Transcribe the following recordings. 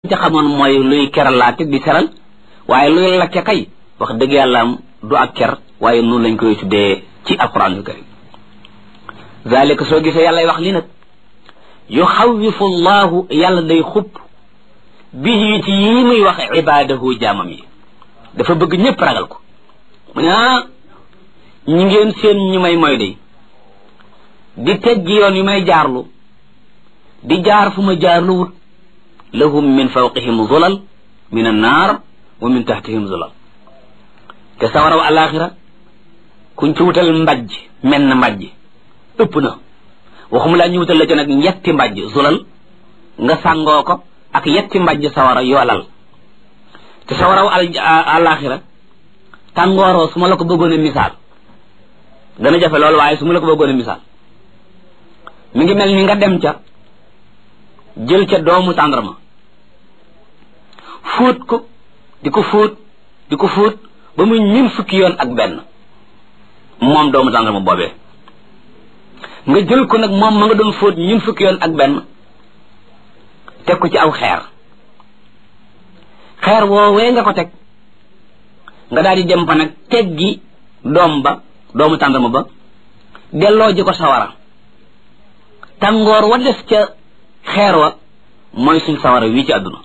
ca xamoon mooy luy keralaate di seral waaye luy lakke kay wax dëgg yàlla am du ak ker waaye noonu lañ koy tuddee ci alquranul karim zalika soo gisee yàlla wax li nag yuxawifu llahu yàlla day xupp bihi ci yii muy wax ibadahu jaamam yi dafa bëgg ñëpp ragal ko mu ne ah ñi ngeen seen ñu may mooy day di teggi yoon yu may jaarlu di jaar fu ma jaarlu wut lahum min fawqihim zulal min annaar wa min tahtihim zulal te sawaraw alaxira kuñ ci wutal mbajj men na mbajj ëpp na waxuma laa ñu wutal la ci nag yetti mbajj zulal nga sàngoo ko ak yetti mbajj sawara yoolal te sawaraw alaxira tàngooroo su ma la ko bëggoon a misaal dana jafe loolu waaye su ma la ko bëggoon a misaal mi ngi mel ni nga dem ca jël ca doomu tàndarma fóot ko di ko fóot di ko fóot ba muy ñun fukki yoon ak benn moom doomu tàndarma boobee nga jël ko nag moom ma nga doon fóot ñun fukki yoon ak benn teg ko ci aw xeer xeer woowee nga ko teg nga daal di dem fa nag teggi doom ba doomu tàndarma ba delloo ji ko sawara tàngoor wa des ca xeer wa mooy suñ sawara wii ci àdduna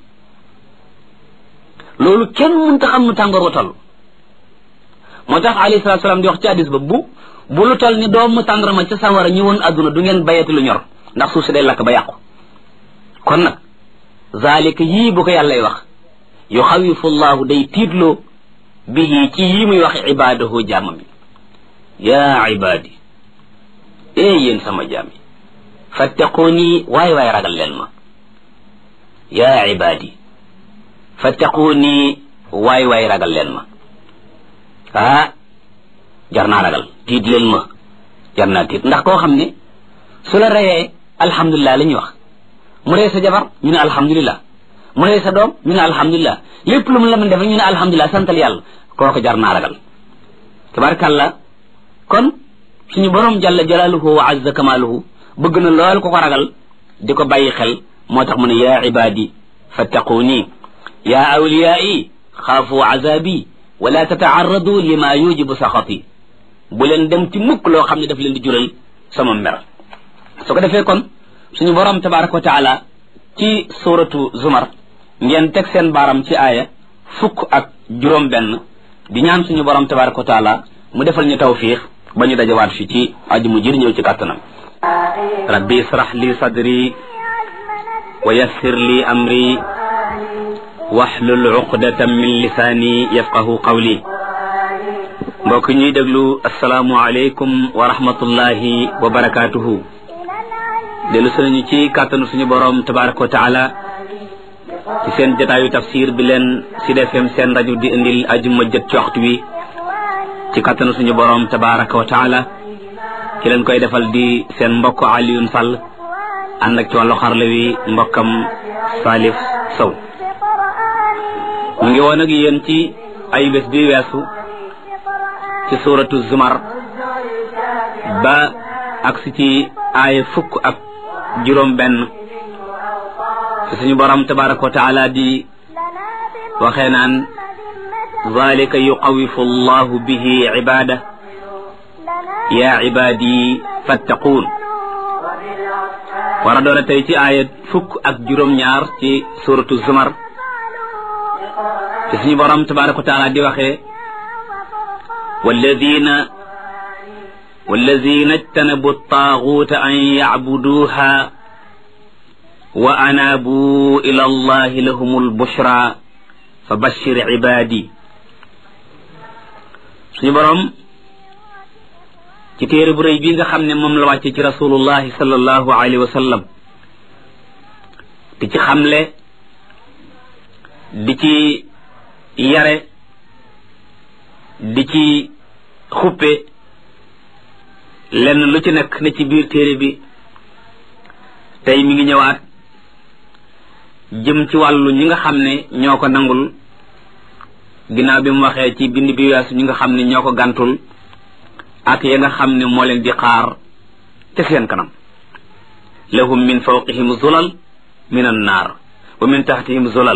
loolu kenn mënta xam nu tàngoor wa toll moo tax alayhi salaatu salaam di wax ci hadis ba bu bu lu toll ni doomu tàndarma ca sawara ñëwoon àdduna du ngeen bayati lu ñor ndax suuf si day lakk ba yàqu kon nag zalika yii bu ko yàllay wax yuxawifu llahu day tiitloo bihi ci yii muy wax ibadahu jaamam yi yaa ibaadi ee yéen sama jaam yi fattaquuni waay waay ragal leen ma yaa ibaadi fattaquuni waay waay ragal leen ma ah jar naa ragal tiit leen ma jar naa tiit ndax koo xam ne su la reyee alhamdulilah la ñuy wax mu rey sa jabar ñu ne alhamdulilah mu rey sa doom ñu ne alhamdulilah lépp lu mu la mën def ñu ne alhamdulilah santal yàlla kooku jar naa ragal tabarkàllah kon suñu borom jalla jalaaluhu wa azza kamaaluhu bëgg na lool ko ko ragal di ko bàyyi xel moo tax mu ne yaa ibaadi fattaquuni yaa awliyaai xaafu azabi wala tataarradu lima yujibu saxati bu leen dem ci mukk loo xam ne daf leen di jural sama mer su ko defee kon suñu borom tabaraka wa taala ci suratu zumar ngeen teg seen baaram ci aaya fukk ak juróom benn di ñaan suñu borom tabaraka wa taala mu defal ñu tawfiix ba ñu dajawaat fi ci aju mu jir ñëw ci kàttanam rabbi israh li sadri wa yassir li amri waxlul uqdatan min lisaani yafqahu qawli mbokk ñuy déglu asalaamu aleykum wa rahmatullahi wa barakaatuhu dellu sunañu ci kàttanu suñu boroom tabaraka wa taala ci seen jataayu tafsir bi leen Sud FM seen rajo di indil ajuma jët ci waxtu wi ci kàttanu suñu boroom tabaraka wa taala ki leen koy defal di seen mbokk Alioune Sall ànd ak ci wàllu xarla wi mbokkam Salif Sow mu ngi woon ak yéen ci ay bés bi weesu ci suuratu Zumar ba ak si ci aaya fukk ak juróom benn ci suñu borom tabaraka wa taala di waxee naan zalika yuqawifu allahu bihi ibada yaa ibaadi fattaquun war a doon tey ci aaya fukk ak juróom-ñaar ci suratu zumar ci suñu borom tabaraka wa taala di waxee walladina walladina ijtanabu taaguuta an yacbuduuha wa anaabu ila allahi lahum albushra fa bashir ibaadi suñu borom ci téere bu rëy bii nga xam ne moom la wàcce ci rasulullahi sallallahu alayhi wa sallam di ci xamle di ci yare di ci xuppe lenn lu ci nekk ne ci biir téere bi tey mi ngi ñëwaat jëm ci wàllu ñi nga xam ne ñoo ko nangul ginnaaw bi mu waxee ci bind bi weesu ñi nga xam ne ñoo ko gàntul ak ya nga xam ne moo leen di xaar te seen kanam lahum min fawqihim zulal min an naar wa min taxtihim zulal